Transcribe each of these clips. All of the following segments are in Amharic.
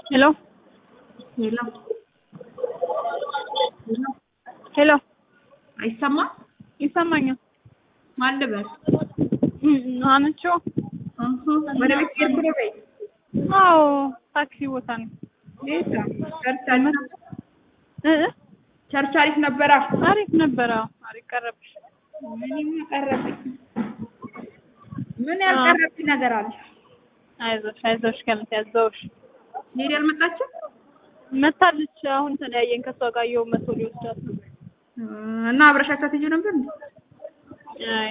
Hello? ሄሎ ሄሎ አይሰማም? ይሰማኛል። ማን ልበል? አንቾ አሀ፣ ወደ ቤት ሄድኩ ነው በይ። አዎ ታክሲ ቦታ ነው። የት ነው? ቸርች አሪፍ ነበር? እ ቸርች አሪፍ ነበራ? አሪፍ ነበረ። አሪፍ ቀረብሽ። ምንም ያቀረብኝ ምን ያልቀረብኝ ነገር አለ? አይዞሽ አይዞሽ ከምት ያዘውሽ ሄድ ያልመጣችም መታለች። አሁን ተለያየን ከሷ ጋር የው መቶ ሊወስዳት ነው። እና አብረሻቸው ትሄጂው ነበር እንዴ? አይ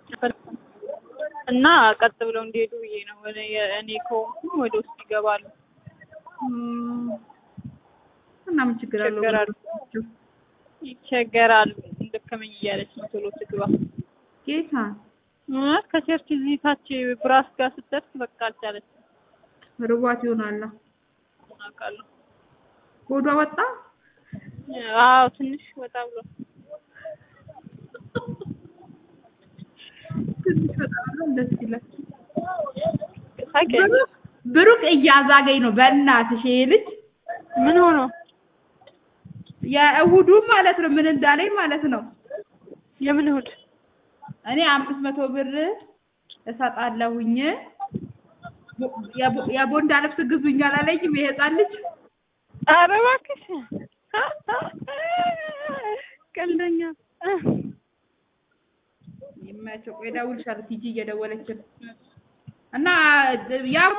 እና ቀጥ ብለው እንዲሄዱ ብዬ ነው። ወደ እኔ ከሆንኩ ወደ ውስጥ ይገባሉ። እም፣ እና ምን ችግር አለው? ይቸገራሉ ይቸገራሉ። ደከመኝ እያለች ነው ቶሎ ትግባ። ጌታ እ ከቸርች እዚህ ታች ብራስ ጋር ስትደርስ በቃ አልቻለች። ርቧት ይሆናል። አውቃለሁ። ሆዷ ወጣ። አዎ ትንሽ ወጣ ብሎ ትንሽ በጣም ነው ደስ ይላል። ሳቄ ብሩክ ብሩክ እያዛገኝ ነው። በእናትሽ ይሄ ልጅ ምን ሆኖ የእሑዱ ማለት ነው ምን እንዳለኝ ማለት ነው። የምን እሑድ እኔ አምስት መቶ ብር እሰጣለሁኝ የቦ- የቦንዳ ልብስ ግዙኝ አላለኝም ይሄ ህፃን ልጅ። ኧረ እባክሽ ቀልደኛ ይመቸው። ቆይ እደውልልሻለሁ ቲጂ እየደወለች ነው እና ያ